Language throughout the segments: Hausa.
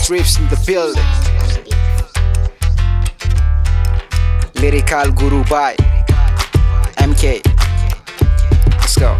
strips in the building. Lyrical Guru by MK. Let's go.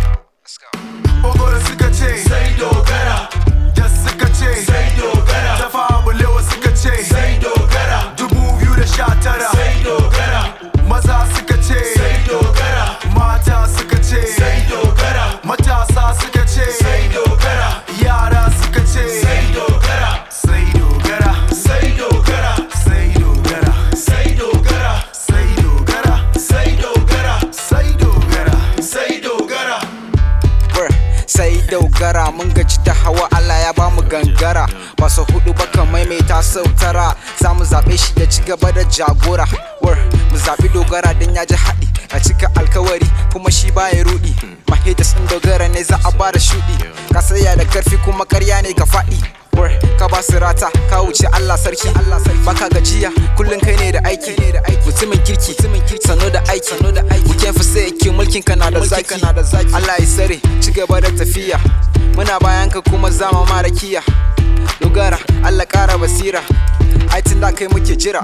Ogoro suka ce sai dogara Jas suka ce sai dogara Tafa bulewa suka ce sai dogara Dubu biyu da sha tara sai dogara Maza suka ce sai dogara Mata suka ce sai dogara Matasa suka ce sai dogara Yara suka ce sai dogara Sai dogara Sai dogara Sai dogara Sai dogara Sai dogara Sai dogara Sai dogara Sai dogara Wur, sai dogara mun gaji da hawa Allah ya bamu gangara ba su hudu ba kan maimaita sau tara za mu zaɓe shi da ci gaba da jagora Wur, mu zaɓi dogara don ya ji haɗi a cika alkawari kuma shi baya rudi mahidas ɗin dogara ne za a ba da shuɗi ka saya da karfi kuma karya ne ka faɗi Wur, ka ba su rata ka wuce Allah sarki baka gajiya kullum kai ne da aiki mutumin kirki sano da aiki muken fi sai yake mulkin ka na da zaki Allah ya sare ci gaba da tafiya muna bayan ka kuma zama mara kiya dogara Allah kara basira ai tun da kai muke jira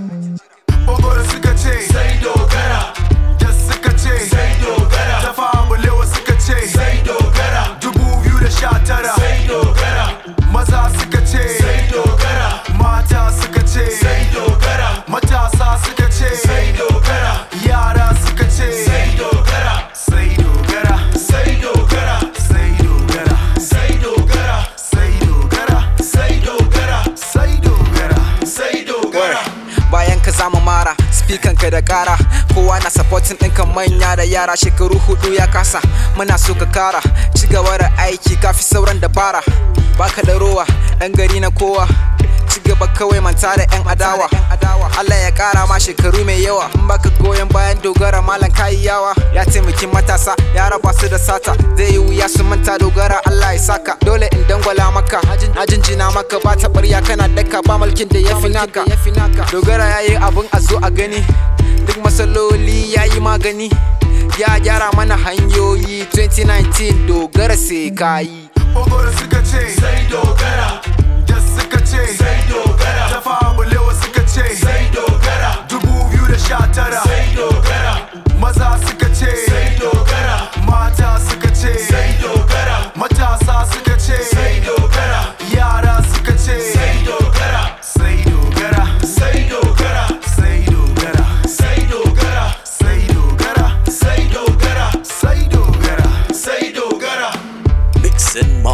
Ogoro suka ce sai dogara Jas suka ce sai dogara Tafa bulewa suka ce sai dogara Dubu biyu da sha tara sai dogara Maza suka ce sai dogara Mata suka ce sai dogara Matasa suka ce sai dogara Yara suka ce sai dogara Sai dogara Sai dogara Sai dogara Sai dogara Sai dogara Sai dogara Sai dogara Sai dogara bayan ka zama mara speakan ka da kara kowa na supporting ɗinka manya da yara shekaru hudu ya kasa muna so ka kara ci gaba da aiki kafi sauran dabara baka da rowa ɗan gari na kowa ci gaba kawai manta da yan adawa Allah ya kara ma shekaru mai yawa in baka goyon bayan dogara malam kayi yawa ya taimaki matasa ya raba su da sata zai yi wuya su manta dogara Allah ya saka dole in dangwala maka na jinjina maka ba taɓarya kana daka ba mulkin da ya fi naka dogara ya yi abin a zo a gani duk matsaloli ya yi magani ya gyara mana hanyoyi 2019 dogara sai kayi Ogoro suka ce sai dogara Jas suka ce sai dogara Tafa bulewa suka ce sai dogara Dubu biyu da sha tara sai dogara Maza suka ce sai dogara Mata suka ce sai dogara Matasa suka ce sai dogara Yara suka ce sai dogara Sai dogara Sai dogara Sai dogara Sai dogara Sai dogara Sai dogara Sai dogara Sai dogara Mixin'